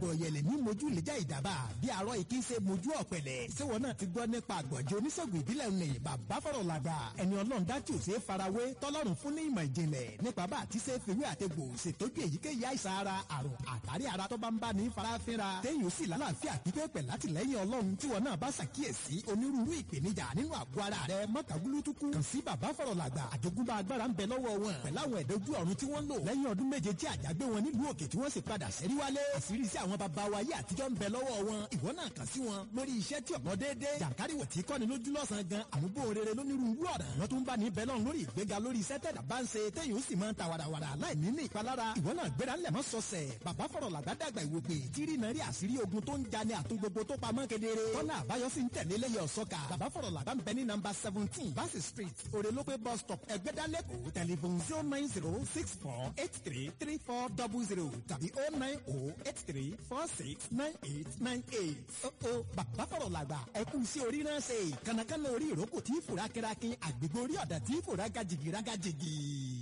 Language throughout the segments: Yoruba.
àgbọ̀ ọ̀yẹ̀lẹ̀ ní mojú lẹ́jà ìdàbà bí arọ ìkí ṣe mojú ọ̀pẹ̀lẹ̀ ṣéwọ́n náà ti gbọ́ nípa àgbọ̀njẹ oníṣègùn ìbílẹ̀ ní bàbá fọ̀rọ̀ làgbà ẹni ọlọ́run dá tí ò ṣe é farawé tọ́lọ́run fún ní ìmọ̀ ìjìnlẹ̀ nípa bá àti ṣe fìwé àtẹ̀gbò ṣètọ́jú èyíkéyìí àìsàn ara àrùn àtàrí ara tó bá ń bá ní farafinra téèyàn sì lálàáfíà pípẹ́ pẹ̀ látìlẹ́yìn ọlọ́run tí wọn náà bá ṣàkíyèsí onírúurú ìpèníjà nínú àgọ́ ara rẹ mọ́tàgúlútukú kàn sí bàbá fọ̀rọ̀ làgbà àjogúnbá agbára ń bẹ lọ́wọ́ wọn pẹ̀láwọn ẹ̀dọ́jú ọ̀run tí wọ́n lò lẹ́yìn ọdún méje tí àjàgbé wọn nílùú òkè tí wọ́n sì padà sẹ́rí wálé àṣírí sí àwọn baba wa yé àtijọ́ ń bẹ lọ́wọ́ wọn ìwọ náà kàn sí wọn lórí iṣẹ́ tí ọ̀nà déédéé jàǹkáríwọ̀ tí kọ́ni lójú lọ́sàn-án gan àmúbò rere lónírúurú ọ̀nà wọn tún bá ní bẹ́lọ́n lórí ìgbéga lórí iṣẹ́ tẹ̀dá bá ń ṣe téyìn ó sì máa ń ta wàràwàrà láì ní ní ìpalára ìwọ náà gbéra ńlẹ̀ mọ́ sọ̀sẹ̀ bàbá fọ̀rọ̀ làgbàdàgbà ìwòpè tírí náà rí àṣírí ogun tó ń jani àtún gbogbo tó pamọ́ kedere tọ́lá àbáyọ sí ń tẹ̀lé lẹ́yẹ ọ̀sọ́ka bàbá fọ̀rọ̀ làgbà ń bẹ ní nọ́mbà seventeen Bassey street òrèlópé bus stop ẹgbẹ́dálẹ́kọ̀ tẹlifon zero nine zero six four eight three three four double zero tàbí oh nine oh eight three four six nine eight nine eight. ó ó bàbá fọ̀rọ̀ làgbà ẹ kú sí orí náà ṣe kànákànná orí ìrókò tí fòrá kẹrakín àgbègbè orí ọ̀dà tí fòrá gajìgì rágàjìgì.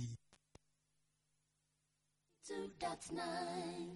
two dot nine.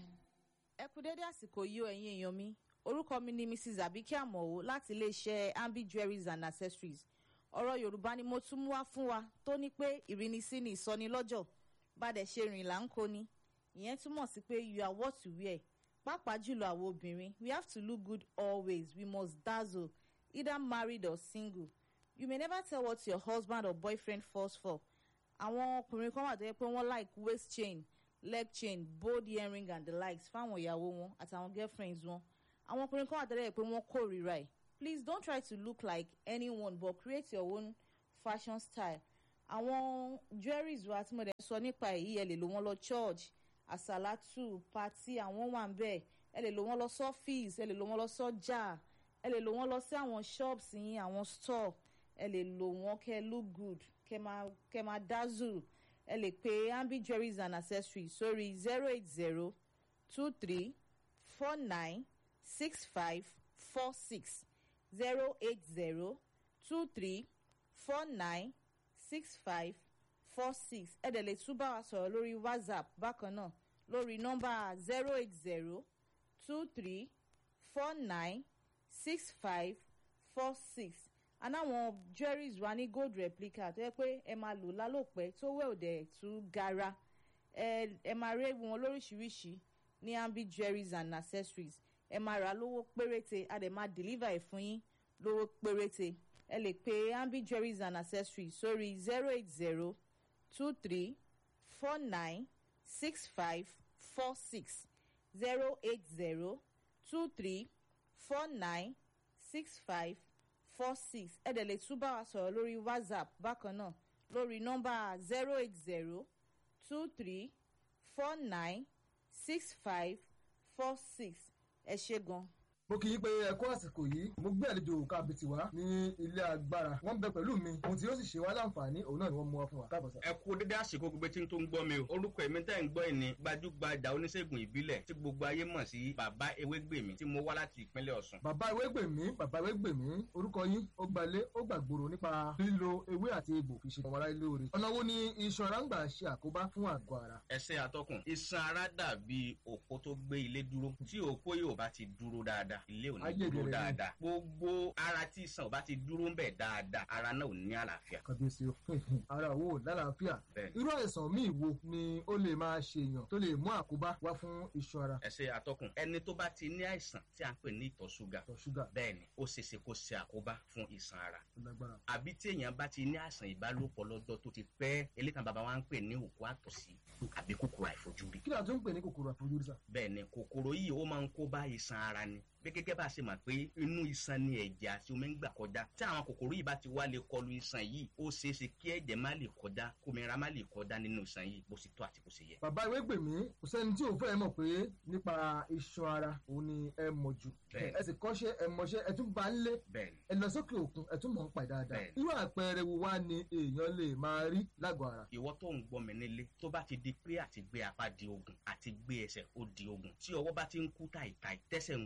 ẹ kú dédé àsìkò yìí o ẹ̀yin èèyàn mi orúkọ mi ni mrs abike amọ̀wò láti iléeṣẹ́ ambi jewelries and accessories ọ̀rọ̀ yorùbá ni mo tún mú wá fún wa tó ní pé ìrínisí ni ìsọnilọ́jọ̀ bàdẹ̀ ṣe rìn là ń kó ni ìyẹn túmọ̀ sí pé you are what you wear pàápàá jùlọ àwọn obìnrin we have to look good always we must dazzle either married or single you may never tell what your husband or boyfriend falls for àwọn ọkùnrin kan wà tó yẹ pé wọ́n like waist chain leg chain bold earring and the likes fáwọn ìyàwó wọn àtàwọn girlfriends wọn àwọn ọkùnrin kan wà tó yẹ pé wọ́n kórìíra ẹ̀ please don't try to look like anyone but create your own fashion style àwọn jewelries wa tí mo dẹ̀ sọ nípa èyí ẹ lè lò wọ́n lọ church àsàlátù pati àwọn wà ń bẹ̀ ẹ lè lò wọ́n lọ sọ́fíìsì ẹ lè lò wọ́n lọ sọ́jà ẹ lè lò wọ́n lọ sí àwọn shops yín àwọn store ẹ lè lò wọ́n kẹ́ look good kẹ́ máa kẹ́ máa dazzle ẹ lè pe ambi jewelries and accessories sórí zero eight zero two three four nine six five four six zero eight zero two three four nine six five four six ẹ dẹ̀ lè tún bá wa sọ̀rọ̀ lórí whatsapp bákan náà lórí nọ́mbà zero eight zero two three four nine six five four six anáwọn jewelries wa ní gold replica tó yẹ pé ẹ máa lò lálòpẹ́ tó wẹ̀ òdẹ̀ tún gara ẹ ẹ máa rí wọn lóríṣiríṣi ní ambi jewelries and accessories ẹ máa rà lówó péréte a dẹ̀ máa deliver ẹ̀ fún yín lówó péréte ẹ lè pe ambi jewelries and accessories sórí zero eight zero two three four nine six five four six zero eight zero two three four nine six five four six ẹ dẹ̀ lè tún bá wa sọ̀rọ̀ lórí whatsapp bákan náà lórí nọ́mbà zero eight zero two three four nine six five four six ẹ ṣe gan. mo kì í pé ẹ kú àsìkò yìí mo gbé àlejò kábìtì wá ní ilé agbára wọn bẹ pẹ̀lú mi ohun tí yóò sì ṣe wá láǹfààní òun náà ni wọ́n mú wá fún wa káàbọ̀ sá. ẹ kú dédé àsìkò gbogbo tí n tó ń gbọ́ mi o orúkọ èmi tẹ́ ń gbọ́ ẹ̀ ní gbajúgbajà oníṣègùn ìbílẹ̀ tí gbogbo ayé mọ̀ sí bàbá ewégbèmí tí mo wá láti ìpínlẹ̀ ọ̀sùn. bàbá ewé gbèmí bàbá ewé gbèmí orúkọ yín ó gbalé ó gbàgbòrò nípa lílo ewé àti egbò fi ṣe ọmọ aráyé lóore ọ̀nà wo ni iṣan ara ń gbà ṣe àkóbá fún àgọ́ ara. ẹsẹ̀ atọ́kùn iṣan ara dàbí òpó tó gbé ilé dúró tí òpó yóò bá ti dúró dáadáa ilé ò ní Ayé dúró ìdèrè ni. dáadáa gbogbo ara tí iṣan ò bá ti dúró ń bẹ̀ dáadáa ara náà ò ní àlàáfíà. kàbíyèsí o ara wo lálàáfíà Bẹ́ẹ̀ni. irú àìsàn míì wo ni ó lè máa ṣe èèyàn tó lè mú àkóbá wá fún iṣan ara ẹsẹ̀ atọ́kùn ẹni tó bá ti ní àìsàn tí a ń pè ní ìtọ̀ ṣúgà ìtọ̀ ṣúgà bẹ́ẹ̀ni ó ṣeéṣe kó ṣe àkóbá fún iṣan ara tó lágbára. àbí tí èèyàn bá ti ní àìsàn ìbálòpọ̀ lọ́jọ́ tó ti pẹ́ elékan bàbá wa ń pè ní òkú àtọ̀sí àbí kòkòrò àìfojúrí kí ni a tún ń pè ní kòkòrò àfojúrí sá. bẹ́ẹ̀ ni kòkòrò yìí ó máa ń kó bá iṣan ara ni bí gẹ́gẹ́ bá a ṣe mọ̀ pé inú iṣan ni ẹ̀jẹ̀ àti omi ń gbà kọjá tí àwọn kòkòrò yìí bá ti wá lè kọlu iṣan yìí ó ṣeé ṣe kí ẹ̀jẹ̀ má lè kọjá kómìnira má lè kọjá nínú iṣan yìí bó ṣe tó àti bó ṣe yẹ. bàbá ìwé gbèmí kò sẹ́ni tí òun fẹ́ mọ̀ pé nípa iṣan ara òun ni ẹ mọ̀ jù Bẹ́ẹ̀. ẹ sì kọ́ṣẹ́ ẹ mọṣẹ́ ẹ tún bá ń lé bẹ́ẹ̀ ni ẹ lọ sókè òkun ẹ tún mọ̀ ń pa dáadáa Bẹ́ẹ̀. irú àpẹẹrẹ wo wá ni èèyàn lè máa rí lágọ̀ọ́ ara. ìwọ tó ń gbọ́ mi nílé tó bá ti di pé àti gbé apá di ogun àti gbé ẹsẹ̀ ó di ogun tí ọwọ́ bá ti ń kú tàìtàì tẹ́sẹ̀ ń kú tàìtàì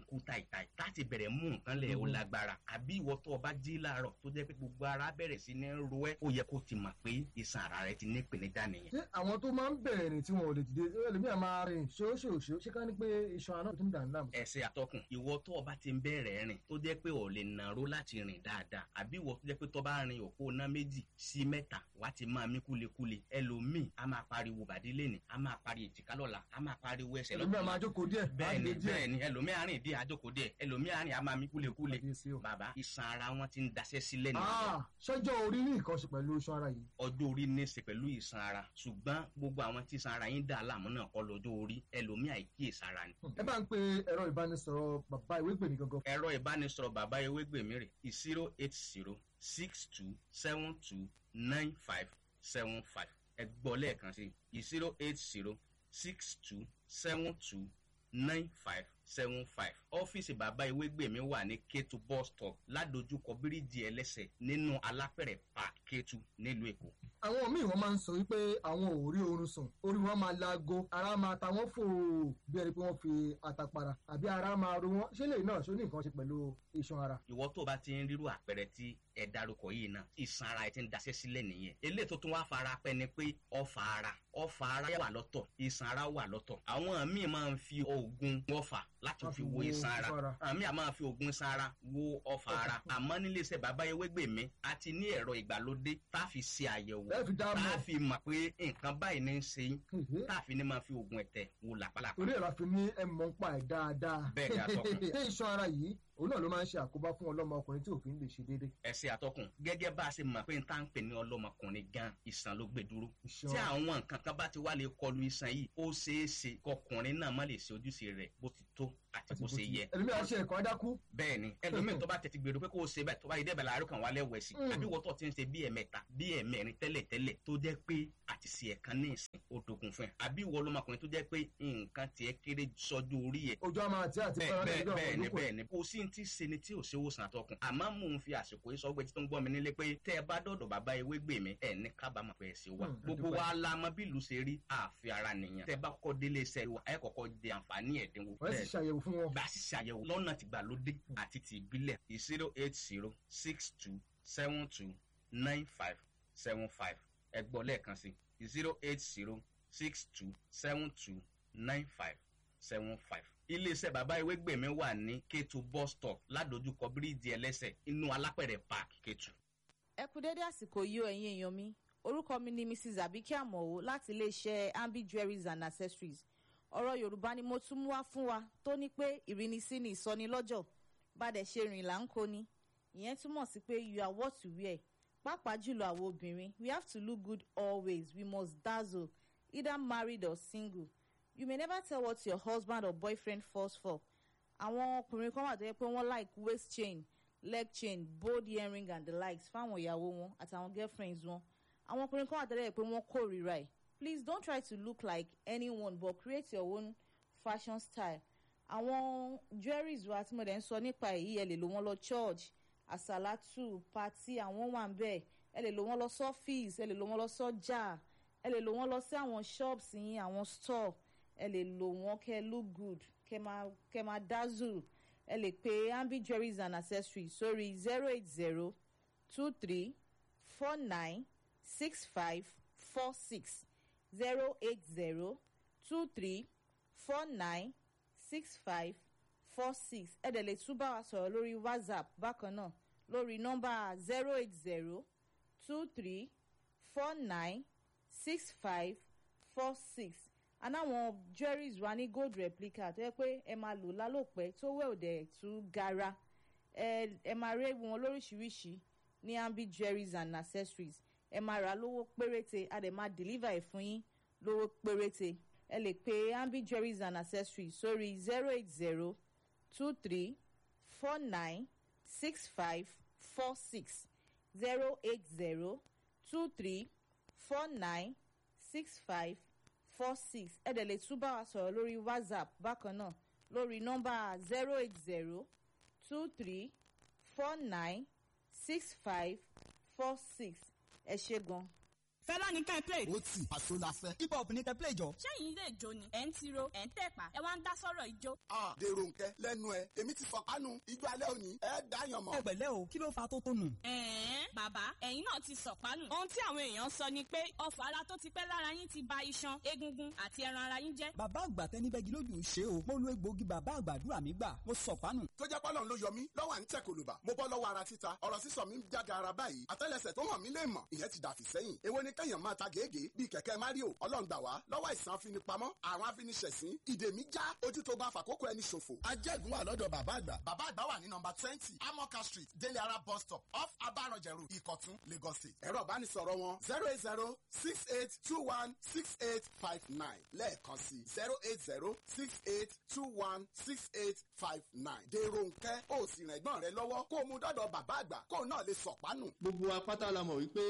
mẹ́ta yìí láti bẹ̀rẹ̀ mú nǹkan lẹ̀ ó lágbára àbí ìwọ tó o bá jí láàárọ̀ tó jẹ́ pé gbogbo ara bẹ̀rẹ̀ sí ní ro ẹ́ ó yẹ kó ti mọ̀ pé iṣan ara rẹ ti ní ìpèníjà nìyẹn. ṣé àwọn tó máa ń bẹ̀rẹ̀ rìn tí wọn ò lè dìde ẹlòmíà máa rìn ṣóṣòṣó ṣé ká ní pé iṣan ara náà tó ń dà ní láàmú. ẹsẹ̀ àtọkùn ìwọ tó o bá ti ń bẹ̀rẹ̀ rìn tó jẹ́ pé ò lè nàró láti rìn dáadáa àbí ìwọ tó jẹ́ pé tó bá rin òpó ná méjì sí mẹ́ta wá ti máa mí kúlekúle ẹlòmíì a máa pariwo bàdí lẹ́nì a máa pariwo èjìká lọ́la a máa pariwo ẹsẹ̀ ẹlòmíà máa jókòó díẹ̀ bẹ́ẹ̀ni á lè díẹ̀. bẹ́ẹ̀ni ẹlòmíì àárín díẹ̀ àjókòó díẹ̀ ẹlòmíì àárín a máa mí kúlekúle Kábíyèsí o. bàbá iṣan ara wọn ti ń daṣẹ́ sílẹ̀ nìyẹn Ah, ṣọjọ́ orí ní nǹkan ṣe pẹ̀lú iṣan ara yìí. ọjọ́ orí ní í ṣe pẹ̀lú ìsan ara ṣùgbọ́n gbogbo àwọn tí ìsan ara yín dà láàmú náà kọ́ lọ́jọ́ orí ẹlòmíì àìkíyèsára ni. ẹ bá ń pe ẹ̀rọ ìbánisọ̀rọ̀ bàbá ìwé gbèmí gangan. ẹ̀rọ ìbánisọ̀rọ̀ bàbá ewégbèmí rè zero eight zero six two seven two nine five seven five ẹ gbọ́ lẹ́ẹ̀kan sí zero eight zero six two seven two nine five seven five ọ́fíìsì bàbá ewégbèmí wà ní kétu bus stop ládojúkọ bíríìjì ẹlẹ́sẹ̀ nínú alápẹ̀rẹ̀ park kétu nílùú èkó. àwọn míì wọn máa ń sọ wípé àwọn ò rí oorun sùn orí wọn máa laago ara máa ta wọn fò bí ẹni pé wọn fi àtàpàrà àbí ara máa ro wọn ṣé lè náà ṣó ní nǹkan ṣe pẹ̀lú iṣan ara. ìwọ tó o bá ti ń rírú àpẹẹrẹ tí ẹ dárúkọ yìí náà ìsan ara ẹ ti ń daṣẹ́ sílẹ̀ nìyẹn eléyìí tó tún wá fara pẹ́ ni pé ọfà ara ọfà ara wà lọ́tọ̀ ìsan ara wà lọ́tọ̀ àwọn míì máa ń fi oògùn ọfà láti Wọ́n fi fi wo wo ìsan ara ọfà ara. àmì àmọ́ máa fi oògùn ìsan ara wo ọfà ara àmọ́ nílé iṣẹ́ bàbá ewégbèmí a ti ní ẹ̀rọ ìgbàlódé tá a fi ṣe àyẹ̀wò ẹ fi dá tá a mọ̀ fi mọ̀ pé nǹkan báyìí ní í ṣe yín Hèhè. tá a fi ní máa fi oògùn ẹ̀tẹ̀ wo làpálàpá torí ẹ̀rọ àfi ní ẹ mọ̀ ń pa ẹ̀ dáadáa. Bẹ́ẹ̀ ni, atọ́kùn. ṣé iṣan ara yìí òun náà ló máa ń ṣe àkóbá fún ọlọ́mọ ọkùnrin tí òfin lè ṣe déédéé. ẹsẹ̀ àtọkùn gẹ́gẹ́ bá a ṣe mọ̀ pé n tá ń pè ní ọlọ́mọkùnrin gan ìsàn ló gbé dúró Iṣan tí àwọn nǹkan kan bá ti wá lè kọlu iṣan yìí ó ṣeé ṣe kọkùnrin náà má lè ṣe ojúṣe rẹ̀ bó ti tó àti bó ṣe yẹ ẹlòmíà ṣe ẹ̀kọ́ adákú. bẹ́ẹ̀ ni ẹlòmíì tó bá tètè gbèrò pé kó o ṣe bẹ́ẹ̀ tó bá yẹ dẹ́bẹ̀ láàárọ̀ kan wálé wẹ̀ sí Mm. àbí wọ́n tó ti ń ṣe bí ẹ̀mẹ́ta bí ẹ̀mẹ́rin tẹ́lẹ̀ tẹ́lẹ̀ tó jẹ́ pé àti ṣe ẹ̀kan ní ìsìn ó dogun fún ẹ àbí ìwọ ọlọ́mọkùnrin tó jẹ́ pé nǹkan tiẹ̀ kéré sọ́jú orí ẹ̀ ojú àmà àti àti bẹ́ẹ̀ fara bẹ́ẹ̀ lójú àwọn bẹ́ẹ̀ ni olóko ẹ̀. bẹ́ẹ̀ ni kò sí ti ṣe ni tí ò ṣe wòsàn àtọkùn àmọ́ mò ń fi àsìkò yìí sọ pé tí tó ń gbọ́ mi nílé pé tẹ́ ẹ bá dọ̀dọ̀ bàbá ewé gbè mí ẹ̀ ní kábàámọ̀ pé ẹ ṣe wá Hmm, gbogbo àdúpẹ́. wa la mọ bí ìlú ṣe rí àfi ara nìyẹn tẹ́ ẹ bá kọ́kọ́ délé iṣẹ́ wa ẹ kọ́kọ́ jẹ àǹfààní ẹ̀dínwó wọ́n sì ṣàyẹ̀wò fún wọn. bá a sì ṣàyẹ̀wò lọ́nà tìgbàlódé àti ti ìbílẹ̀ zero eight zero six two seven two nine five seven five ẹ gbọ́ lẹ́ẹ̀kan sí zero eight zero six two seven two nine five seven five. iléeṣẹ́ bàbá ewégbèmí wà ní kétu bus stop ládojúkọ bíríìjì ẹlẹ́sẹ̀ inú alápẹ̀rẹ̀ park kétu. ẹ kú dédé àsìkò yìí o ẹ̀yin èèyàn mi orúkọ mi ni mrs abike amowo láti iléeṣẹ́ ambi jewelries and accessories ọ̀rọ̀ yorùbá ni mo tún mú wá fún wa tó ní pé ìrínisí ni ìsọnilọ́jọ̀ bàdẹ̀ ṣe rìn là ń kó ni ìyẹn túmọ̀ sí pé you are what you wear pàápàá jùlọ àwọn obìnrin we have to look good always we must dazzle either married or single you may never tell what your husband or boyfriend falls for àwọn ọkùnrin kan wà tó yẹ pé wọ́n like waist chain leg chain bold earring and the likes fáwọn ìyàwó wọn àtàwọn girlfriends wọn àwọn ọkùnrin kan wà tó yẹ pé wọ́n kórìíra ẹ̀ please don't try to look like anyone but create your own fashion style àwọn jewelries wa tí mo dẹ̀ ń sọ nípa èyí ẹ lè lò wọ́n lọ church àsàlátù pati àwọn wà ń bẹ̀ ẹ lè lò wọ́n lọ sọ́fíìs ẹ lè lò wọ́n lọ sọ́jà ẹ lè lò wọ́n lọ sí àwọn shops yín àwọn store ẹ lè lò wọ́n kẹ́ look good kẹ́ máa kẹ́ máa dazzle ẹ lè pe ambi jewelries and accessories sórí zero eight zero two three four nine six five four six zero eight zero two three four nine six five four six ẹ dẹ̀ lè tún bá wa sọ̀rọ̀ lórí whatsapp bákan náà lórí nọ́mbà zero eight zero two three four nine six five four six anáwọn jewelries wa ní gold replica tó yẹ pé ẹ máa lò lálòpẹ́ tó wẹ̀ òdẹ̀ tún gara ẹ ẹ máa rí wọn lóríṣiríṣi ní ambi jewelries and accessories ẹ máa rà lówó péréte a dẹ̀ máa deliver ẹ̀ fún yín lówó péréte ẹ lè pe ambi jewelries and accessories sórí zero eight zero two three four nine six five four six zero eight zero two three four nine six five four six ẹ dẹ̀ lè tún bá wa sọ̀rọ̀ lórí whatsapp bákan náà lórí nọ́mbà zero eight zero two three four nine six five four six ẹ ṣe gan. fẹlá ní kẹ́ ẹ play. ó tì àṣọ la fẹ́. hip hop ní kẹ́ play jọ. sẹ́yìn ilé ìjó ni ẹ̀ ń tiro ẹ̀ ń tẹ̀pá ẹ wá ń dá sọ́rọ̀ ìjó. a dèrò nkẹ lẹ́nu ẹ èmi ti fọkànù ijó alẹ́ òní ẹ dáyàn mọ́. ẹ pẹ̀lẹ́ o kí ló fa tó tó nù. ẹ̀ẹ́n bàbá ẹ̀yin náà ti sọ̀pánù. ohun tí àwọn èèyàn sọ ni pé ọfọ̀ ara tó ti pẹ́ lára yín ti ba iṣan egungun àti ẹran ara yín jẹ́. bàbá àgbà tẹni bẹ́gi lójú ṣe o mo lo egbòogi bàbá àgbàdúrà mi gbà mo sọ̀pánù. tó jẹ́ pọ́lọ́n ló yọ mí lọ́wọ́ à ń tẹ̀ kòlùbà mo bọ́ lọ́wọ́ ara títa ọ̀rọ̀ sísọ mi ń jáde ara báyìí àtẹ́lẹsẹ̀ tó hàn mí lè mọ̀ ìyẹn ti dàfí sẹ́yìn èwo ni kẹ́yàn máa ta gègé bíi kẹ̀kẹ́ mario ọlọ́run gbà wá lọ́wọ́ àìsàn afinipamọ́ àwọn afiniṣẹ̀sín ìdè mi já ojú tó bá fàkókò ẹni ṣòfò. ajẹ́gun wà lọ́dọ̀ bàbá àgbà bàbá àgbà wà ní nọmba twenty amoka street délé ara bus stop off abaranjẹrù ìkọ̀tún lagos state. ẹ̀rọ ìbánisọ̀rọ̀ wọn zero eight zero six eight two one six eight five nine lẹ́ẹ̀kan sí zero eight zero six eight two one six eight five nine. dèrò nkẹ́ ó sì rìn ẹ̀gbọ́n rẹ lọ́wọ́ kó o mú dọ́dọ̀ bàbá àgbà kó o náà lè sọ̀pánù. gbogbo apáta la mọ̀ wípé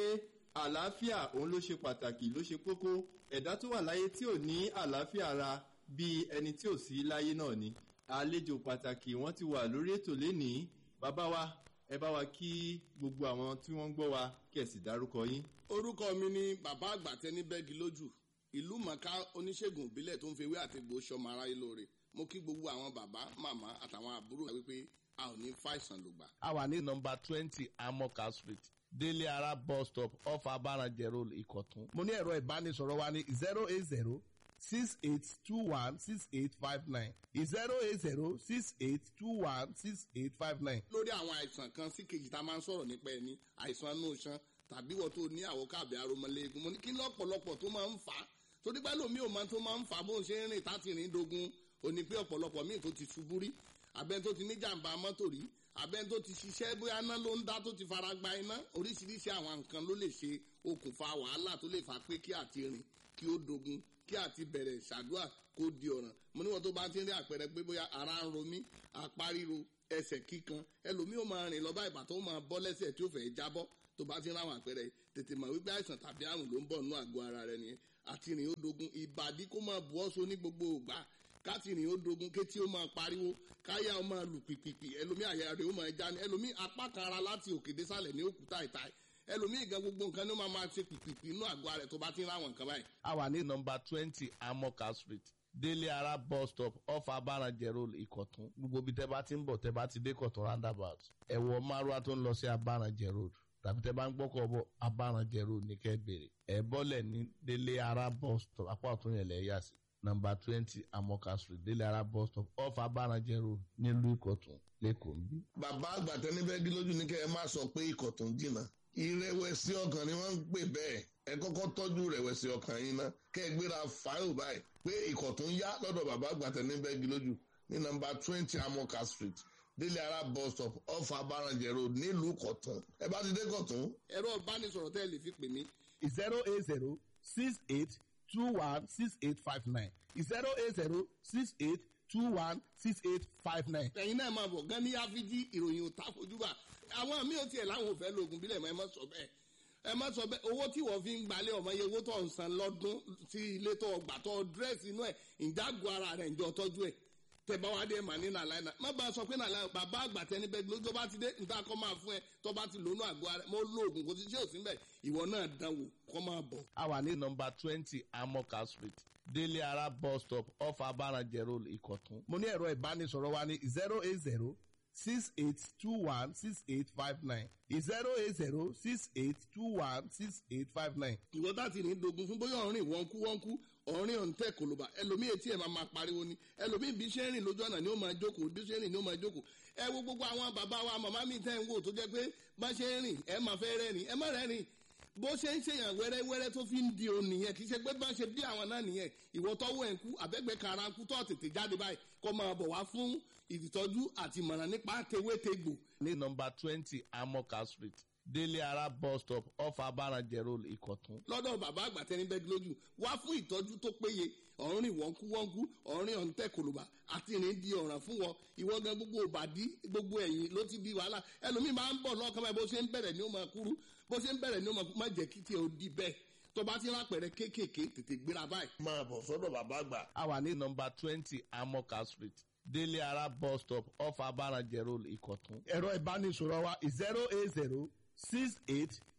àlàáfíà òun ló ṣe pàtàkì ló ṣe kókó ẹ̀dá tó wà láyé tí ò ní àlàáfíà ara bíi ẹni tí ò sí láyé náà ni àlejò pàtàkì wọ́n ti wà lórí ètò lénìí bàbá wa ẹ bá wa kí gbogbo àwọn tí wọ́n ń gbọ́ wa kí ẹ sì dárúkọ yín. orúkọ mi ni bàbá àgbà tẹni bẹ́ẹ̀gì lójú ìlú mọ̀ká oníṣègùn ìbílẹ̀ tó ń fi ewé àti egbò sọmọ aráyé lóore mo kí gbogbo àwọn bàbá màmá àtàwọn àbúrò wípé a ò ní fàìsàn lògbà. a wà ní nọmba twenty amoka street délé ara bus stop off abaranjẹ road ìkọ̀tún. mo ní ẹ̀rọ ìbánisọ̀rọ̀ wa ní zero eight zero six eight two one six eight five nine zero eight zero six eight two one six eight five nine. lórí àwọn àìsàn kan sí kejì tá a máa ń sọ̀rọ̀ nípa ẹni àìsàn inú iṣan tàbí wọ́n tó ní àwọ̀ káàbí aromọléegun mo ní kí lọ́pọ̀lọpọ̀ tó máa ń fà á torí pé lómi ò máa tó máa ń fà á bó ń ṣe ń rìn táti rìn dogun òní pé ọ̀pọ̀lọpọ̀ míì tó ti ṣubú rí abẹ́ni tó ti ní jàǹbá mọ́tò rí abẹ́ni tó ti ṣiṣẹ́ bóyá iná ló ń dá tó ti fara gba iná oríṣiríṣi àwọn nǹkan ló lè ṣe okùnfà wàhálà tó lè fà pé kí àti rìn kí ó dogun kí àti bẹ̀rẹ̀ ṣàdúrà kó di ọ̀ràn mo níwọ̀n tó bá ti ń rí àpẹẹrẹ pé bóyá ara ń ro mí apá ríro ẹsẹ̀ kíkan ẹlòmíì ó máa rìn lọ bá ìbàtọ́ ó máa bọ́ lẹ́sẹ̀ tí ó fẹ́ jábọ́ tó bá ti ń ráwọn àpẹẹrẹ tètè mọ̀ wípé àìsàn tàbí àrùn ló ń bọ̀ nínú àgọ́ ara rẹ nìyẹn àti rìn ó dogun ìbàdí kó máa bu ọ́sọ ní gbogbo ògbà káti rìn ó dogun kétí ó máa pariwo káyà ó máa lù pìpìpì ẹlòmíì àyà rẹ̀ ó máa já ní ẹlòmíì apá kan ara láti òkè désàlẹ̀ ní òkúta ìta ẹlòmíì gan gbogbo nǹkan ní ó máa máa ṣe pìpìpì inú àgọ́ rẹ̀ tó bá ti ń ráwọn nǹkan báyìí. a wà ní nọmba twenty amoka street délé ara bus stop off abaranjẹ road ìkọ̀tún gbogbo bí tẹ́ bá ti ń bọ̀ tẹ́ bá ti dé kọ̀tún roundabout ẹ̀wọ̀ márùá tó ń lọ sí abaranjẹ road tàbí tẹ́ bá ń gbọ́kọ̀ bọ̀ abaranjẹ road ní kẹ́ bèrè ẹ̀ bọ́lẹ̀ ní délé ara bus stop apá ọ̀tún yẹn lẹ̀ yà sí nọmba twenty amoka street délé ara bus stop off abaranjẹ road nílùú ìkọ̀tún lẹ́kọ̀ọ́ ń bí. bàbá àgbà tẹni bẹ́ẹ̀gì lójú ní kẹ́ ẹ má sọ pé ikọ̀ tó ń jìnnà ìrẹ̀wẹ̀sì ọkàn ni wọ́n ń pè bẹ́ẹ̀ ẹ kọ́kọ́ tọ́jú ìrẹ̀wẹ̀sì ọkàn yín ná kẹ́ ẹ gbéra fáìlì báyìí pé ikọ̀ tó ń yá lọ́dọ̀ bàbá àgbà tẹni bẹ́ẹ̀gì lójú ní nọmba twenty amoka street délé ara bus stop off abaranjẹ road nílùú kọ̀tún ẹ bá ti dé kọ̀tún. ẹ̀rọ ìbánisọ̀rọ̀ tẹ́ ẹ lè fi pè mí. zero eight zero six eight two one six eight five nine zero eight zero six eight two one six eight five nine. ẹ̀yin náà máa bọ̀ gan ní áfíjí ìròyìn ò ta fojúbà àwọn míì ò tiẹ̀ láwọn ò fẹ́ lo oògùn bílẹ̀ mọ́ ẹ má sọ bẹ́ẹ̀ ẹ má sọ bẹ́ẹ̀ owó tí wọ́n fi ń gbalẹ̀ ọmọ yẹ owó tó ń san lọ́dún sí ilé tó gbà tó dírẹ́sì inú ẹ̀ ìjágun ara rẹ̀ ìjọ tọ́jú ẹ̀ tẹ bá wá dé mà ní nàlàyé náà má bàa sọ pé nàlàyé bàbá àgbà tẹni bẹ́ẹ̀ ló tó bá ti dé níta kọ́ máa fún ẹ tó bá ti lónú àgọ́ ara mo lo oògùn kò sí ṣé òsín bẹ́ẹ̀ ìwọ náà dánwò kọ́ máa bọ̀. a wà ní nọmba twenty amoka street délé ara bus stop off abaranjẹ road ìkọ̀tún. mo ní ẹ̀rọ ìbánisọ̀rọ̀ wa ní zero eight zero six eight two one six eight five nine zero eight zero six eight two one six eight five nine. ìwọ tá ti ní dogun fún bóyá ọ̀rìn wọ́nkú wọ́nkú ọ̀rìn ọ̀ǹtẹ̀ kòlóbà ẹlòmíì etí ẹ̀ máa máa pariwo ni ẹlòmíì bí ṣe ń rìn lójú ọ̀nà ni ó máa jókòó bí ṣe ń rìn ni ó máa jókòó ẹ wo gbogbo àwọn bàbá wa màmá mi tẹ́ ń wò tó jẹ́ pé bá ṣe ń rìn ẹ máa fẹ́ rẹ́rìn ẹ má rẹ́rìn bó ṣe ń ṣèyàn wẹ́rẹ́wẹ́rẹ́ tó fi ń di òun nìyẹn kì í ṣe pé bá ṣe bí àwọn náà nìyẹn ìwọ tọ́wọ́ ẹ̀ ń kú àbẹ́gbẹ́ kara ń kú tó tètè jáde báyìí kó máa bọ̀ wá fún ìtọ́jú àti ìmọ̀ràn nípa tewétegbò. ní nọmba twenty amoka street délé ara bus stop off abaranjẹ road ìkọ̀tún. lọ́dọ̀ bàbá àgbà tẹni bẹ́ẹ̀ lójú wá fún ìtọ́jú tó péye ọ̀rìn wọ́nkúwọ́nkú ọ̀rìn ọ̀ǹtẹ̀ kòlòbà àti ìrìn di ọ̀ràn fún wọn ìwọ gan gbogbo òbàdí gbogbo ẹ̀yìn ló ti di wàhálà ẹlòmíì máa ń bọ̀ lọ́kàn báyìí bó ṣe ń bẹ̀rẹ̀ ni ó máa kúrú bó ṣe ń bẹ̀rẹ̀ ni ó máa kú má jẹ́ kí tiẹ̀ ó di bẹ́ẹ̀ tó bá ti rápẹ̀rẹ̀ kéékèèké tètè gbéra báyìí. máa bọ̀ sọ́dọ̀ bàbá àgbà. a wà ní nọmba twenty amoka street délé ara bus stop off abaranjẹ road ìkọ̀tún. ẹ̀rọ ìbánisọ̀rọ̀ wa zero eight zero six eight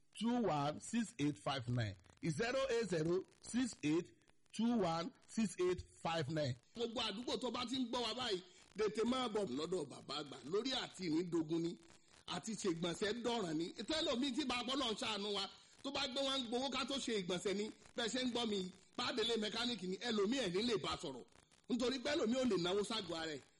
two one six eight five nine zero eight zero six eight two one six eight five nine. gbogbo àdúgbò tó bá ti ń gbọ́ wa báyìí tètè máa bọ̀ lọ́dọ̀ bàbá àgbà lórí àti ìnídogun ni àti ṣègbọ̀nsẹ̀ dọ̀ràn ni tẹ́lọ̀mí tí bàbá náà ń ṣàánú wa tó bá gbé wọn gbowó ká tó ṣe ìgbọ̀nsẹ̀ ni bẹ́ẹ̀ ṣe ń gbọ́ mi pàdélé mẹkáníìkì ni ẹlòmíì ẹ̀ ní lè bá sọ̀rọ̀ nítorí pé ẹlòmíì ò lè náwó ságọ́ ara ẹ̀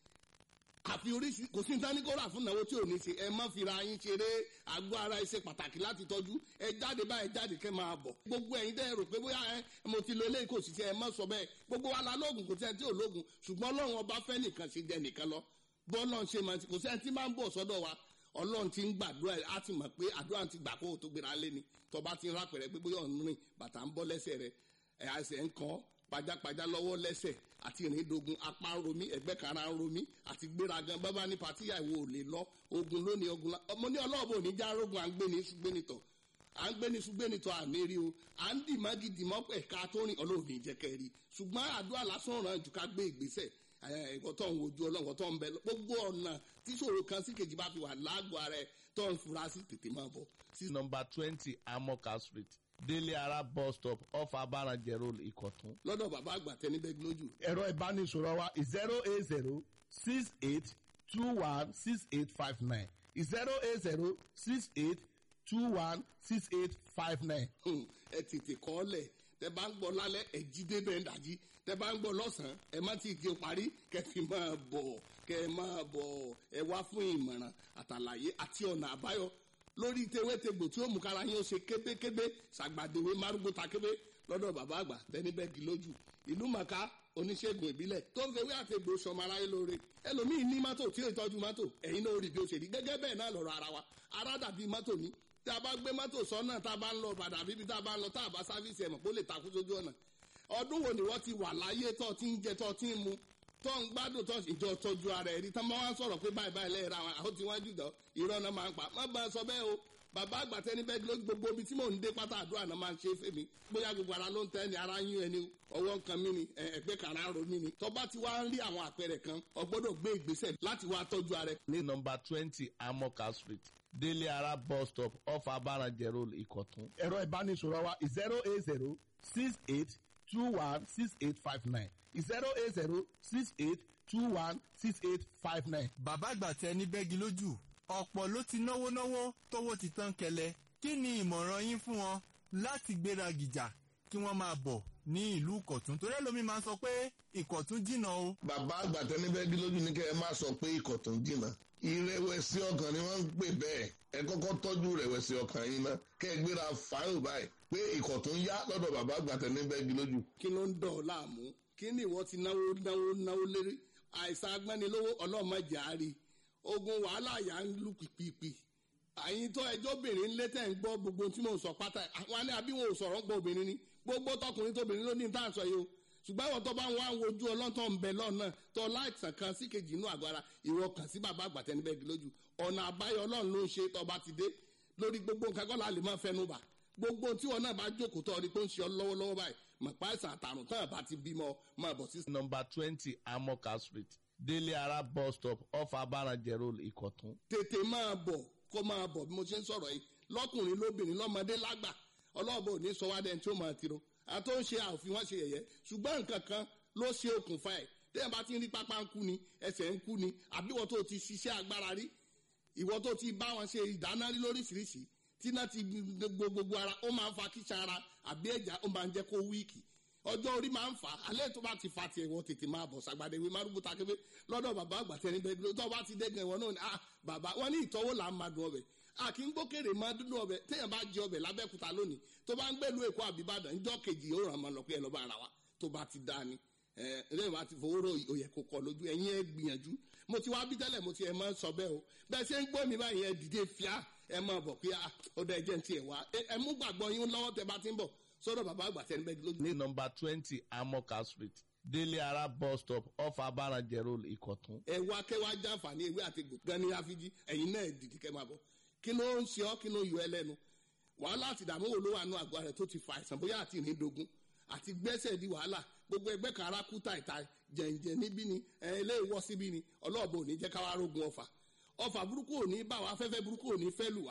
àfi oríṣi kò sí nǹkan ní kó rà fún ìnáwó tí ò ní ṣe ẹ má fira yín ṣeré àgọ́ ara ẹ ṣe pàtàkì láti tọ́jú ẹ jáde báyìí jáde kẹ́ máa bọ̀ gbogbo ẹ̀yin tẹ́ ẹ rò pé bóyá ẹ mo ti lo eléyìí kò sì ṣe ẹ má sọ bẹ́ẹ̀ gbogbo wa la lóògùn kò sí ẹni tí ò lóògùn ṣùgbọ́n ọlọ́run ọba fẹ́ nìkan ṣe jẹ nìkan lọ bọ́ọ̀lọ́run ṣe máa kò sí ẹni tí máa ń bọ̀ sọ́dọ̀ wa ọlọ́run ti ń gbàdúrà á ti mọ̀ pé àdúrà ti gbà kó o tó gbéra lé ni tọba ti ń rápẹ̀rẹ̀ pé bóyá ọ̀nù rìn bàtà ń bọ́ lẹ́sẹ̀ rẹ̀ ẹ̀ àṣẹ ń kàn pajápajá lọ́wọ́ lẹ́sẹ̀ àti ìrìndogun apá ń romí ẹgbẹ́ kara ń romí àti gbéragan bábá ní patíyà ìwò ò lè lọ ogun lónìí ogun la ọmọ ní ọlọ́ọ̀bù òní já rogun à ń gbé ní ṣùgbẹ́nitọ̀ à ń gbé ní ṣùgbẹ́nitọ̀ àmì rí o à ń dì má gidi mọ́ ẹ̀ka tó rìn ọlọ́ọ̀ni ìjẹ́kẹ́ rí ṣùgbọ́n àdúrà lásán ràn jù ká gbé ìgbésẹ̀ ẹ̀kọ́ tó ń wojú ọlọ́wọ́ tó ń bẹ gbogbo ọ̀nà tíṣòro kan sí kejì bá fi wà lágọ̀ọ́ ara ẹ̀ tó ń fura sí tètè máa bọ̀. number twenty amoka street délé ara bus stop off abarajẹ road ìkọ̀tún. lọ́dọ̀ bàbá àgbà tẹni bẹ́ẹ̀ lójú. ẹ̀rọ ìbánisọ̀rọ̀ wa zero eight zero six eight two one six eight five nine zero eight zero six eight two one six eight five nine. ẹ tètè kọ́ lẹ̀ tẹ bá ń gbọ́ lálẹ́ ẹ jí débẹ̀ ń dàjí tẹ bá ń gbọ́ lọ́sàn-án ẹ má ti gé parí kẹ fi máa bọ̀ kẹ máa bọ̀ ẹ wá fún ìmọ̀ràn àtàlàyé àti ọ̀nà àbáyọ lórí tewétegbò tí ó mú kára yín ó ṣe kébékébé ṣàgbàdéwé márùngbó takébé lọ́dọ̀ bàbá àgbà tẹnibẹ́gì lójú ìlú màkà oníṣègùn ìbílẹ̀ tó ń fewé àtegbò sọmọ aráyé lóore ẹlòmíín ní mọ́tò tí ó tọ́jú mọ́tò ẹ̀yin náà ó rí bí ó ṣe rí gẹ́gẹ́ bẹ́ẹ̀ náà lọ́rọ̀ ara wa ara dàbí mọ́tò ní tí a bá gbé mọ́tò sọ́nà tá a bá ń lọ padà bíbí tá a bá ń lọ tá a bá sáfíìsì ẹ̀mọ̀ kó lè takú sójú ọ̀nà ọdún wo ni wọ́n ti wà láyé tó ti ń jẹ tó ti ń mu tó ń gbádùn tó ìjọ tọ́jú ara ẹ̀ rí tán máa ń sọ̀rọ̀ pé báyìí báyìí lẹ́yìn ra àwọn àwọn tí wọ́n jù dán irọ́ náà máa ń pa má bá a sọ bẹ́ẹ̀ o bàbá àgbà tẹni bẹ́ẹ̀ ló gbogbo ibi tí mò ń dé pátá àdúrà náà máa ń ṣe é fèmí bóyá gbogbo ara ló ń tẹ́ ni ara ń yún ẹni ọwọ́ nǹkan mi ni ẹgbẹ́ kàrá ro mi ni tọ́ba ti wá ń rí àwọn àpẹẹrẹ kan ọgbọ́dọ̀ gbé ìgbésẹ̀ láti wá tọ́jú ara ẹ̀. ní nọmba twenty amoka street délé ara bus stop off abarajẹ road ìkọ̀tún. ẹ̀rọ ìbánisọ̀rọ̀ wa zero eight zero six eight two one six eight five nine zero eight zero six eight two one six eight five nine. bàbá àgbà tẹ ní bẹ́gi lójú ọ̀pọ̀ ló ti náwó náwó tówó ti tán kẹlẹ̀ kí ni ìmọ̀ràn yín fún wọn láti gbéra gìjà kí wọ́n máa bọ̀ ní ìlú ìkọ̀tún torí ẹlòmíín máa ń sọ pé ìkọ̀tún jìnnà o. bàbá àgbà tẹ ní bẹ́gi lójú ní kẹ́ ẹ má sọ pé ìkọ̀tún jìnnà ìrẹ̀wẹ̀sì ọkàn ni wọ́n ń pè bẹ́ẹ̀ ẹ kọ́kọ́ tọ́jú ìrẹ̀wẹ̀sì ọkàn yín ná kẹ́ ẹ gbéra fáyọ̀ báyìí pé ìkọ̀tún yá lọ́dọ̀ bàbá àgbà tẹ ní bẹ́gi lójú. kí ló ń dọ̀ ọ́ láàmú kí ni ìwọ ti náwó náwó náwó lérí àìsàn agbẹ́nilówó ọlọ́mọdé àárí ogun wàhálà yà ń lù pìpìpì àyìn tó ẹjọ́ obìnrin ń lé tẹ̀ ń gbọ́ gbogbo tí mò ń sọ pátá àwọn alẹ́ àbí wọn ò sọ̀rọ̀ ń gbọ́ obìnrin ni gbogbo tọkùnrin tóbìnrin ló ní ní tàǹsọ̀ yìí o ṣùgbọ́n ìwọ tó bá ń wá wojú ọlọ́tọ̀ ń bẹ lọ́nà tó láìsàn kan sí kejì inú àgọ́ ara ìwọ kàn sí bàbá àgbàtẹ́nibẹ́gi lójú ọ̀nà àbáyọ ọlọ́run ló ń ṣe tọba ti dé lórí gbogbo nǹkan kọ́ la lè máa fẹnu bà gbogbo tí wọn náà bá jókòó tọ́ ọ ni pé ó ń ṣe ọ lọ́wọ́lọ́wọ́ báyìí mọ̀pá ìsàn àtàrùn tán àbá ti bímọ máa bọ̀ sí. nọmba twenty amoka street délé ara bus stop off abarajẹ road ìkọ̀tún. tètè máa bọ̀ kó máa bọ̀ bí mo ṣe ń sọ̀rọ̀ yìí lọ́kùnrin lóbìnrin lọ́mọdé lágbà ọlọ́ọ̀bọ ò ní sọ wá dẹ́n tí ó máa tiro àtó ń ṣe àòfin wọn ṣe yẹ̀yẹ́ ṣùgbọ́n nǹkan kan ló ṣe okùnfà ẹ̀ tẹ́yìn bá ti ń rí pápá ń kú ni ẹsẹ̀ ń kú ni àbí ìwọ tó ti ṣiṣẹ́ agbára rí ìwọ tó ti bá wọn ṣe ìdáná rí lóríṣiríṣi tí náà ti gbogbo ara ó máa ń fa kíṣà ara àbí ẹ̀já ó máa ń jẹ́ kó wíìkì ọjọ́ orí máa ń fà á alẹ́ tó bá ti fa tiẹ̀ wọ́n tètè máa bọ̀ sàgbàdé ìwé márùkù takébé lọ́dọ̀ bàbá àgbà tẹni bẹ́ẹ̀ tó bá ti dẹ́gàn ìwọ náà ni ah bàbá wọn ní ìtọ́wò là ń máa dùn ọbẹ̀ a kì í gbókèrè máa dúdú ọbẹ̀ téèyàn bá jẹ ọbẹ̀ lábẹ́kúta lónìí tó bá ń gbèlú èkó àbíbàdàn ńjọ́ kejì ó ràn máa lọ pé ẹ lọ́ bá ara wa tó bá ti dá ni ẹ lẹ́yìn bá ti fowó rò òyẹ kó kọ lójú ẹ̀yin ẹ gbìyànjú mo ti wá bí tẹ́lẹ̀ mo ti ẹ̀ máa sọ bẹ́ẹ̀ o bẹ́ẹ̀ ṣe ń gbọ́ mi báyìí ẹ dìde fíà ẹ máa bọ̀ pé ọ̀dọ̀ ẹ̀jẹ̀ ń tiẹ̀ wá ẹ mú gbàgbọ́ yín lọ́wọ́ tẹ bá ti ń bọ̀ sọ́dọ̀ bàbá àgbà tẹ́ni bẹ́ẹ̀ lójú. ní nọmba twenty amoka street délé ara bus stop off abarajẹ road ìkọ̀tún. ẹ wá kẹ́ wá jàǹfààní ewé àti gbòǹkan ní àfijì ẹ̀yin náà dìde kẹ́ máa bọ̀ kí ló ń ṣe ọ́ kí ló yọ ẹ lẹ́nu wàhálà àti ìdààmú wo ló wà nù àgọ́ rẹ̀ tó ti fa àìsàn bóyá àti ìrìndògún àti gbẹ́sẹ̀ di wàhálà gbogbo ẹgbẹ́ kan ara kú tàìtà jẹ̀ǹjẹ̀ níbí ni ilé ìwọ́ síbí ni ọlọ́ọ̀bù ò ní jẹ́ káwá rógun ọfà ọfà burúkú ò ní bá wa afẹ́fẹ́ burúkú ò ní fẹ́ lù wá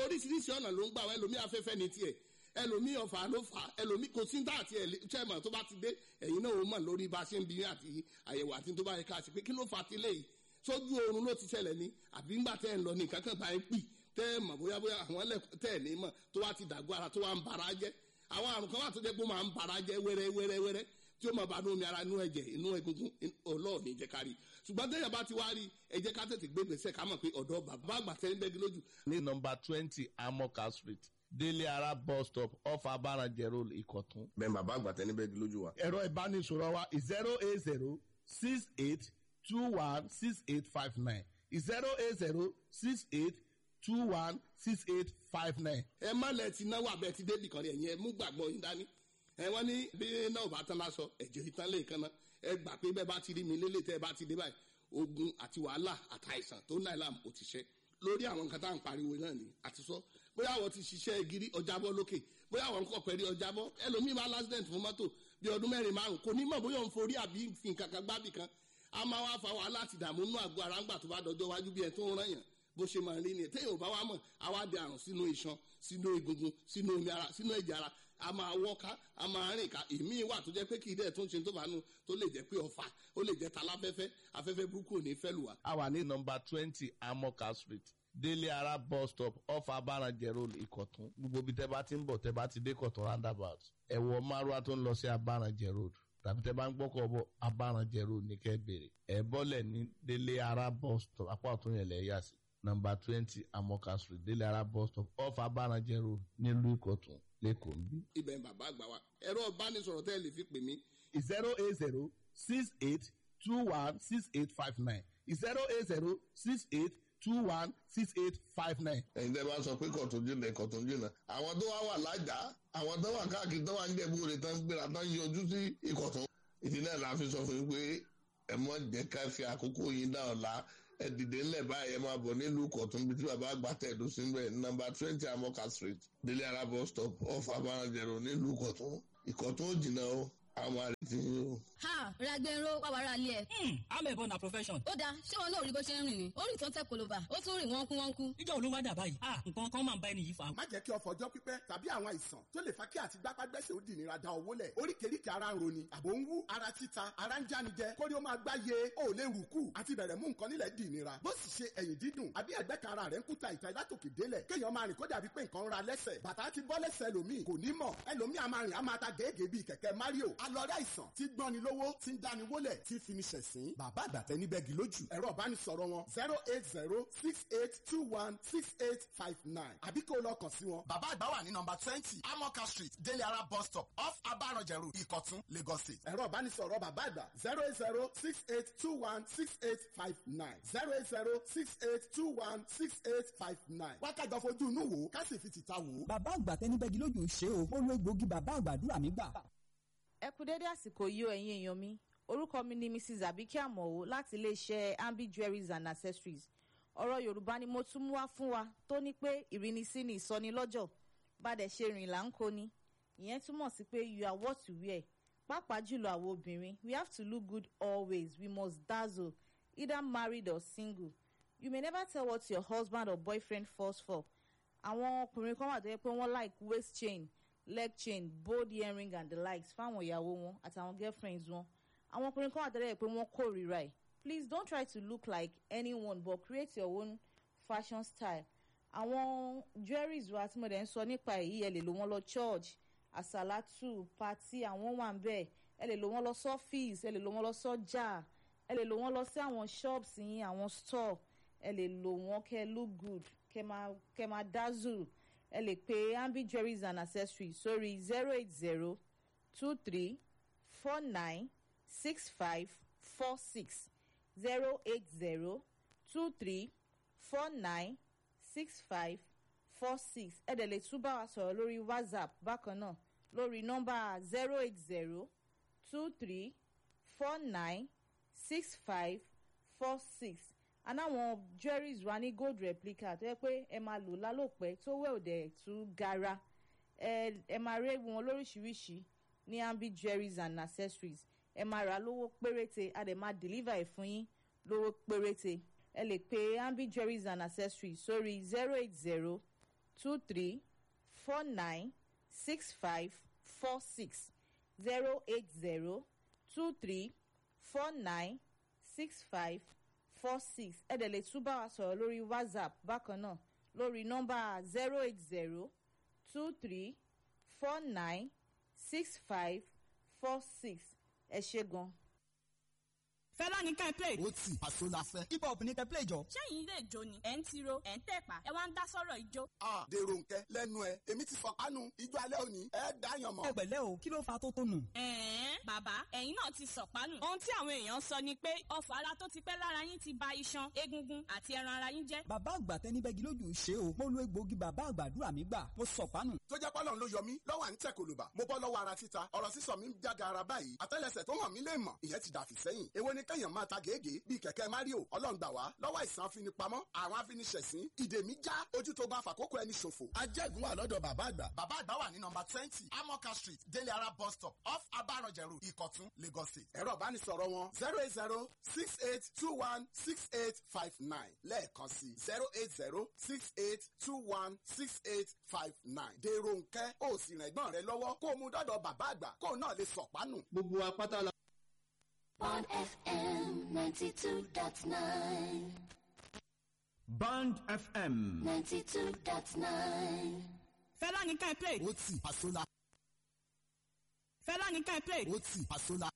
oríṣiríṣi ọ̀nà ló ń gbà wá ẹlòmíì afẹ́fẹ́ ní tiẹ̀ ẹlòmíì ọ̀fà ló fà á ẹlòmíì kò sí dá àti ẹ̀lẹ́tẹ̀mọ̀ tó bá ti dé ẹ̀yin náà ó mọ̀ lórí bá a ṣe ń bí àti àyẹ̀wò àti tó bá yẹ ká ṣe pé kí ló fà á ti léyìí sójú oorun ló ti ṣẹlẹ̀ ní àbí ńgbà tẹ́ ẹ̀ ń lọ ní nǹkan kan bá ẹ pì tẹ́ ẹ mọ̀ bóyá bóyá àwọn ẹlẹ́kùn tẹ́ ẹ̀ ní mọ̀ tó wá ti dàgbọ́ ara tó wá ń bara jẹ́ àwọn àrùn kan wà tó jẹ́ pé ó máa ń bara jẹ́ wẹ́rẹ́ wẹ́rẹ́ wẹ́rẹ́ tí ó máa bá inú omi ara inú ẹ̀jẹ̀ inú egungun ọlọ́ọ̀ni jẹ́ ká rí ṣùgbọ́n tẹ́yà bá ti wá rí ẹ jẹ́ ká tètè gbé gbèsè ká mọ̀ pé ọ̀dọ́ bàbá àgbà tẹ́ ń bẹ́gi lójú. ní nọmba twenty amoka street délé ara bus stop off abarajẹ road ìkọ̀tún. bẹ́ẹ̀ bàbá àgbà tẹ́ ní bẹ́gi lójú wa. ẹ̀rọ ìbánisọ̀rọ̀ wa zero eight zero six eight two one six eight five nine zero eight zero six eight two one six eight five nine. ẹ má lẹ ti náwó abẹ ti débì kan rí ẹ̀yin ẹ mú gbàgbọ́ yín dání ẹ wọ́n ní bí náà bá tán lásọ ẹ̀jẹ̀ ìtàn lè kan náà ẹ gbà pé bẹ́ẹ̀ bá ti rí mi lélẹ̀ tẹ́ ẹ bá ti dé báyìí ogun àti wàhálà àtàìsàn tó náà làm ó ti ṣe lórí àwọn nǹkan tá à ń pariwo náà ni àti sọ bóyá àwọn ti ṣiṣẹ́ gírí ọjàbọ́ lókè bóyá àwọn nǹkan pẹ̀lú ọjàbọ́ ẹlòmíì máa lásìdẹ̀ntì fún mọ́tò bí ọdún mẹ́rin márùn kò ní mọ̀ bóyá òun forí àbí fi nǹkan kan gbábì kan a máa wá fa wàhálà àti ìdààmú nínú àgọ́ ara ńgbà tó bá dọjọ́ wájú bí ẹ tó ń rán yàn bó ṣe máa rí ni téèyàn ò bá wá mọ̀ àwa di àrùn sínú iṣan sínú egungun sínú omi ara sínú ẹ̀jẹ̀ ara a máa wọ́ká a máa rìn ká èmi wà tó jẹ́ pé kì í dẹ̀ tó ń ṣe tó bá nu tó lè jẹ́ pé ọ̀fà ó lè jẹ́ taláfẹ́fẹ́ afẹ́fẹ́ burúkú ò ní fẹ́ lù wá. a wà ní nọmba twenty amoka street délé ara bus stop off abarajẹ road ìkọ̀tún gbogbo ibi tẹ́ bá ti ń bọ̀ tẹ́ bá ti dé kọ̀tún roundabout ẹ̀wọ̀ márùá tó ń lọ sí abarajẹ road tàbí tẹ́ bá ń gbọ́kọ̀ bọ̀ abarajẹ road ní kẹ́ bèrè ẹ̀ bọ́lẹ̀ ní délé ara bus stop apá ọ̀tún yẹn lẹ̀ yà sí nọmba twenty amoka street délé ara bus stop off abarajẹ road nílùú ìkọ̀tún lẹ́kọ̀ọ́ ń bí. ibẹ̀ ń bàbá àgbà wa ẹ̀rọ ìbánisọ̀rọ̀ tẹ́ ẹ lè fi pè mí. zero eight zero six eight two one six eight five nine zero eight zero six eight two one six eight five nine. ẹ̀yin tẹ́ bá sọ pé kọ̀tún jìnnà kọ̀tún jìnnà àwọn tó wá wà lájà àwọn tó wà káàkiri tó wà ń jẹ̀bú rẹ̀ tán gbéra tán yọjú sí ìkọ̀tún. ìdí náà la fi sọ fún yín pé ẹ mọ jẹ́ ká fi àkókò yín dá ọ̀la ẹ dìde ńlẹ̀ báyìí ẹ máa bọ̀ nílùú kọ̀tún bí tí bàbá àgbà tẹ̀dó sí mbẹ̀ nọmba twenty amoka street délé ara bus stop off abarajẹ̀rọ nílùú kọ̀tún ìkọ̀tún ò jìnnà o àwọn àrètí yín o. ha ragbero wà wàrà ilé ẹ. amẹ̀bọ na profession. ó dáa ṣé wọn náà rí bó ṣe ń rìn ni ó rìn tó ń tẹ kolova ó tún rìn wọ́n kú wọ́n kú. ìjọ olówó dà báyìí ah nǹkan kan máa ń bá ẹni yìí fa. má jẹ́ kí ọ̀fọ̀ ọjọ́ pípẹ́ tàbí àwọn àìsàn tó lè fa kí àti gbápágbẹ́sẹ̀ ó di ìnira da owó lẹ̀ oríkèéríkèé ara ń roni àbò ń wú ara títa ara ń jánijẹ kórí ó máa gbáyé ó lè rù kù àti bẹ̀rẹ̀ mú nǹkan nílẹ̀ di ìnira bó sì ṣe ẹ̀yìn dídùn àbí ẹ̀gbẹ́ kan ara rẹ̀ ń kúta ìta látòkè délẹ̀ kéèyàn máa rìn kó dàbí pé nǹkan ń ra lẹ́sẹ̀ bàtà ti bọ́ lẹ́sẹ̀ ẹlòmíì kò ní mọ̀ ẹlòmíì a máa rìn a máa ta gèégèé bíi kẹ̀kẹ́ mario alọ́rẹ́ àìsàn tí gbọ́ni lówó tí ń dáni wólẹ̀ tí fini ṣẹ̀sín bàbá àgbàtẹ́ ní bẹ́ẹ̀gì lójú ẹ̀rọ ìbánisọ̀rọ̀ wọn zero eight zero six eight two one six eight five nine àbí kó lọ kàn sí wọn. bàbá àgbà wà ní nọmba twenty amoka street délé ara bus stop off abaranjẹrù ìkọ̀tún lagos state. ẹ̀rọ ìbánisọ̀rọ̀ bàbá àgbà zero eight zero six eight two one six eight five nine zero eight zero six eight two one six eight five nine. wákàjọ fojú inú wò ká sì fi tìta wò. bàbá àgbà tẹni bẹ́gi lójú ṣe o ó lo egbògi bàbá àgbàdúrà mi gbà. ẹ kú dédé àsìkò yìí o ẹ̀yin èèyàn mi orúkọ mi ni mrs abike amọ̀wò láti iléeṣẹ́ ambi jewelries and accessories ọ̀rọ̀ yorùbá ni mo tún mú wá fún wa tó ní pé ìrínisí ni ìsọnilọ́jọ̀ bàdẹ̀ ṣe rìn là ń kó ni ìyẹn túmọ̀ sí pé you are what you wear pàápàá jùlọ àwọn obìnrin we have to look good always we must dazzle either married or single you may never tell what your husband or boyfriend falls for àwọn ọkùnrin kan wà tó yẹ pé wọ́n like waist chain leg chain bold earring and the likes fáwọn ìyàwó wọn àtàwọn girlfriends wọn àwọn ọkùnrin kan wà tẹ́lẹ̀ pé wọ́n kórìíra ẹ̀ please don't try to look like anyone but create your own fashion style àwọn jewelries wa tí mo dẹ̀ ń sọ nípa èyí ẹ lè lò wọ́n lọ church àsàlátù pati àwọn wà ń bẹ̀ ẹ lè lò wọ́n lọ sọ́fíìsì ẹ lè lò wọ́n lọ sọ́jà ẹ lè lò wọ́n lọ sí àwọn shops yín àwọn store ẹ lè lò wọ́n kẹ́ look good kẹ́ máa kẹ́ máa dazzle ẹ lè pe ambi jewelries and accessories sórí zero eight zero two three four nine six five four six zero eight zero two three four nine six five four six ẹ dẹ̀ lè tún bá wa sọ̀rọ̀ lórí whatsapp bákan náà lórí nọ́mbà zero eight zero two three four nine six five four six anáwọn jewelries wa ní gold replica tó yẹ pé ẹ máa lò lálòpẹ́ tó wẹ̀ òdẹ̀ tún gara ẹ ẹ máa rí wọn lóríṣiríṣi ní ambi jewelries and accessories ẹ máa rà lówó péréte a dẹ̀ máa deliver ẹ̀ fún yín lówó péréte ẹ lè pe ambi jewelries and accessories sórí zero eight zero two three four nine six five four six zero eight zero two three four nine six five four six ẹ dẹ̀ lè tún bá wa sọ̀rọ̀ lórí whatsapp bákan náà lórí nọ́mbà zero eight zero two three four nine six five four six ẹ ṣe gan. fẹ́lá ní ká ẹ play. ó tì àṣọ la fẹ́. hip hop ní kẹ́ play jọ. sẹ́yìn ilé ìjó ni ẹ̀ ń tiro ẹ̀ ń tẹ̀pá ẹ wá ń dá sọ́rọ̀ ìjó. a dèrò nkẹ lẹnu ẹ èmi ti fọkànù ijó alẹ́ òní ẹ dáyàn mọ́. ẹ pẹ̀lẹ́ o kí ló fa tó tó nù. ẹ̀ẹ́n bàbá ẹ̀yin náà ti sọ̀pánù. ohun tí àwọn èèyàn sọ ni pé ọfà ara tó ti pẹ́ lára yín ti ba iṣan egungun àti ẹran ara yín jẹ́. bàbá àgbà tẹni bẹ́gi lójú ṣe o mo lo egbòogi bàbá àgbàdúrà mi gbà mo sọ̀pánù. tó jẹ́ pọ́lọ́n ló yọ mí lọ́wọ́ à ń tẹ̀ kòlòbà mo bọ́ lọ́wọ́ ara títa ọ̀rọ̀ sísọ mi ń jága ara báyìí àtẹ́lẹsẹ̀ tó hàn mí lè mọ̀ ìyẹn ti dàfí sẹ́yìn èwo ni kẹ́yàn máa ta gèégèé bíi kẹ̀kẹ́ mario ọlọ́run gbà wá lọ́wọ́ àìsàn afinipamọ́ àwọn afiniṣẹ̀sín ìdè mi já ojú tó bá fàkókò ẹni ṣòfò. ajẹ́gun wà lọ́dọ̀ bàbá àgbà. bàbá àgbà wà ní nọmba twenty amoka street délé ara bus stop off abaranjẹ road ìkọ̀tún lagos state. ẹ̀rọ ìbánisọ̀rọ̀ wọn zero eight zero six eight two one six eight five nine lẹ́ẹ̀kan sí zero eight zero six eight two one six eight five nine. dèrò nkẹ́ ó sì rìn ẹ̀gbọ́n rẹ lọ́wọ́ kó o mú dọ́dọ̀ bàbá àgbà kó o náà lè sọ̀pánù. gbogbo apáta la. on FM 92.9. Band FM. 92.9. fẹ́lá ní ká ẹ play. ó tì àṣọ la. fẹ́lá ní ká ẹ play. ó tì àṣọ la.